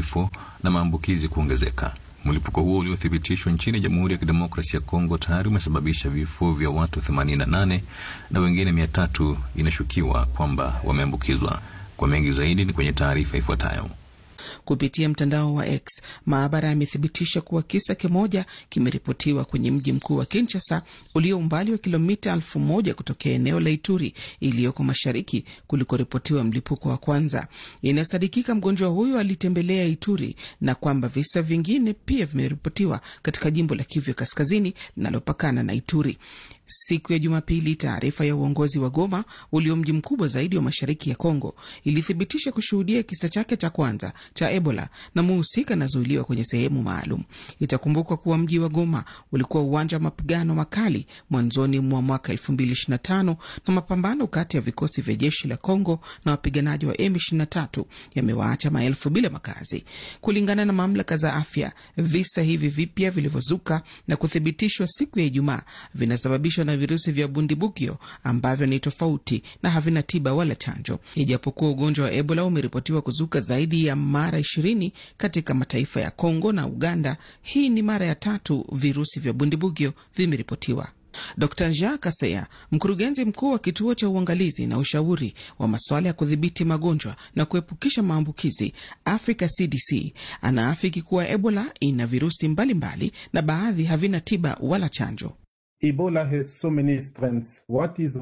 vifo na maambukizi kuongezeka. Mlipuko huo uliothibitishwa nchini Jamhuri ya Kidemokrasia ya Kongo tayari umesababisha vifo vya watu 88 na wengine mia tatu inashukiwa kwamba wameambukizwa. Kwa mengi zaidi ni kwenye taarifa ifuatayo. Kupitia mtandao wa X, maabara yamethibitisha kuwa kisa kimoja kimeripotiwa kwenye mji mkuu wa Kinshasa ulio umbali wa kilomita elfu moja kutokea eneo la Ituri iliyoko mashariki kulikoripotiwa mlipuko wa kwanza. Inasadikika mgonjwa huyo alitembelea Ituri na kwamba visa vingine pia vimeripotiwa katika jimbo la Kivu Kaskazini linalopakana na Ituri. Siku ya Jumapili, taarifa ya uongozi wa Goma ulio mji mkubwa zaidi wa mashariki ya Kongo ilithibitisha kushuhudia kisa chake cha kwanza cha Ebola na muhusika anazuiliwa kwenye sehemu maalum. Itakumbukwa kuwa mji wa Goma ulikuwa uwanja wa mapigano makali mwanzoni mwa mwaka 2025 na mapambano kati ya vikosi vya jeshi la Kongo na wapiganaji wa M23 yamewaacha maelfu bila makazi. Kulingana na mamlaka za afya, visa hivi vipya vilivyozuka na kuthibitishwa siku ya Ijumaa vinasababishwa na virusi vya bundibugyo ambavyo ni tofauti na havina tiba wala chanjo. Ijapokuwa ugonjwa wa Ebola umeripotiwa kuzuka zaidi ya mara ishirini katika mataifa ya Kongo na Uganda, hii ni mara ya tatu virusi vya bundibugyo vimeripotiwa. Dr Jean Kaseya, mkurugenzi mkuu wa kituo cha uangalizi na ushauri wa masuala ya kudhibiti magonjwa na kuepukisha maambukizi Africa CDC, anaafiki kuwa Ebola ina virusi mbalimbali mbali, na baadhi havina tiba wala chanjo. Ebola has so many strengths. What is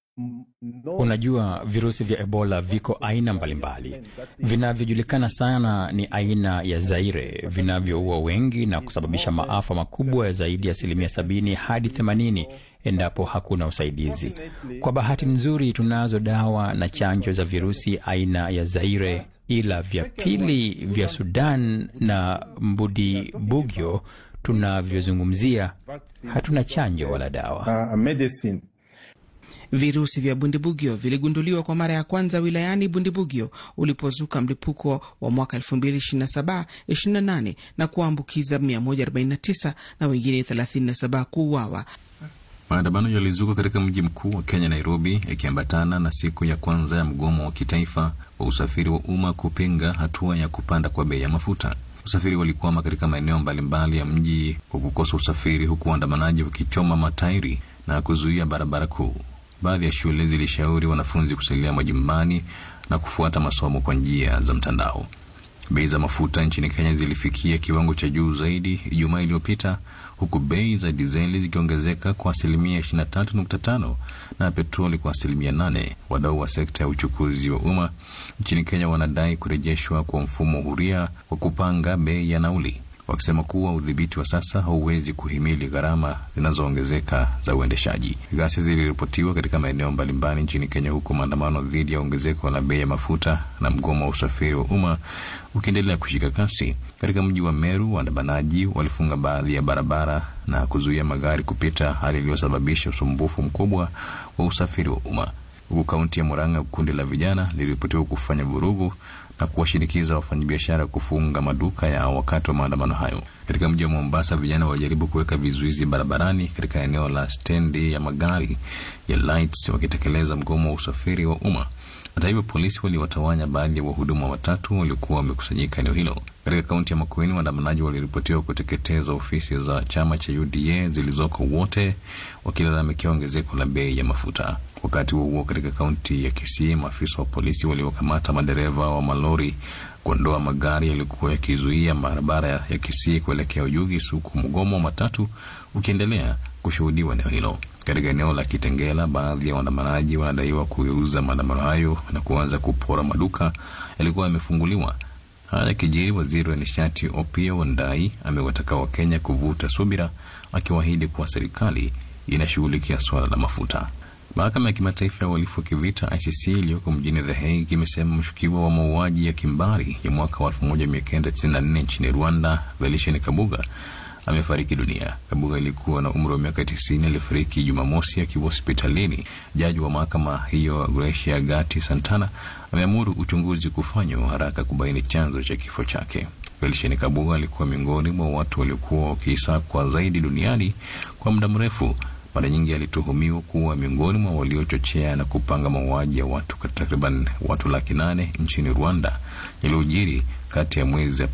no... Unajua, virusi vya Ebola viko aina mbalimbali. Vinavyojulikana sana ni aina ya Zaire vinavyoua wengi na kusababisha maafa makubwa ya zaidi ya asilimia sabini hadi themanini endapo hakuna usaidizi. Kwa bahati nzuri, tunazo dawa na chanjo za virusi aina ya Zaire, ila vya pili vya Sudan na mbudibugyo tunavyozungumzia hatuna chanjo wala dawa. uh, medicine. Virusi vya bundibugyo viligunduliwa kwa mara ya kwanza wilayani Bundibugyo ulipozuka mlipuko wa mwaka 2027-28 na kuambukiza 149 na wengine 37 kuuawa. Maandamano yalizuka katika mji mkuu wa Kenya, Nairobi, yakiambatana na siku ya kwanza ya mgomo wa kitaifa wa usafiri wa umma kupinga hatua ya kupanda kwa bei ya mafuta. Usafiri walikwama katika maeneo mbalimbali ya mji kwa kukosa usafiri, huku waandamanaji wakichoma matairi na kuzuia barabara kuu. Baadhi ya shule zilishauri wanafunzi kusalia majumbani na kufuata masomo kwa njia za mtandao. Bei za mafuta nchini Kenya zilifikia kiwango cha juu zaidi Ijumaa iliyopita, huku bei za dizeli zikiongezeka kwa asilimia 23.5 na petroli kwa asilimia 8. Wadau wa sekta ya uchukuzi wa umma nchini Kenya wanadai kurejeshwa kwa mfumo huria wa kupanga bei ya nauli, wakisema kuwa udhibiti wa sasa hauwezi kuhimili gharama zinazoongezeka za uendeshaji. Ghasia ziliripotiwa katika maeneo mbalimbali nchini Kenya, huku maandamano dhidi ya ongezeko la bei ya mafuta na mgomo wa usafiri wa umma ukiendelea kushika kasi. Katika mji wa Meru, waandamanaji walifunga baadhi ya barabara na kuzuia magari kupita, hali iliyosababisha usumbufu mkubwa wa usafiri wa umma. Huku kaunti ya Murang'a, kundi la vijana liliripotiwa kufanya vurugu na kuwashinikiza wafanyabiashara kufunga maduka yao wakati wa maandamano hayo. Katika mji wa Mombasa, vijana walijaribu kuweka vizuizi barabarani katika eneo la stendi ya magari ya Lights wakitekeleza mgomo wa usafiri wa umma. Hata hivyo, polisi waliwatawanya baadhi ya wahudumu watatu waliokuwa wamekusanyika eneo hilo. Katika kaunti ya Makueni, waandamanaji waliripotiwa kuteketeza ofisi za chama cha UDA zilizoko, wote wakilalamikia ongezeko la bei ya mafuta. Wakati huo huo, katika kaunti ya Kisii, maafisa wa polisi waliokamata madereva wa malori kuondoa magari yaliyokuwa yakizuia barabara ya Kisii kuelekea Ujugis, huku mgomo wa matatu ukiendelea kushuhudiwa eneo hilo. Katika eneo la Kitengela, baadhi ya waandamanaji wanadaiwa kugeuza maandamano hayo na kuanza kupora maduka yalikuwa yamefunguliwa. Haya yakijiri, waziri wa nishati Opiyo Wandayi amewataka Wakenya kuvuta subira, akiwaahidi kuwa serikali inashughulikia suala la mafuta. Mahakama ya kimataifa ya uhalifu wa kivita ICC iliyoko mjini The Hague imesema mshukiwa wa mauaji ya kimbari ya mwaka wa 1994 nchini Rwanda, Felicien Kabuga amefariki dunia. Kabuga alikuwa na umri wa miaka 90. Alifariki Jumamosi akiwa hospitalini. Jaji wa mahakama hiyo Gracia Gati Santana ameamuru uchunguzi kufanywa haraka kubaini chanzo cha kifo chake. Felicien Kabuga alikuwa miongoni mwa watu waliokuwa wakisakwa zaidi duniani kwa muda mrefu. Mara nyingi alituhumiwa kuwa miongoni mwa waliochochea na kupanga mauaji ya watu takriban watu laki nane nchini Rwanda yaliyojiri kati ya mwezi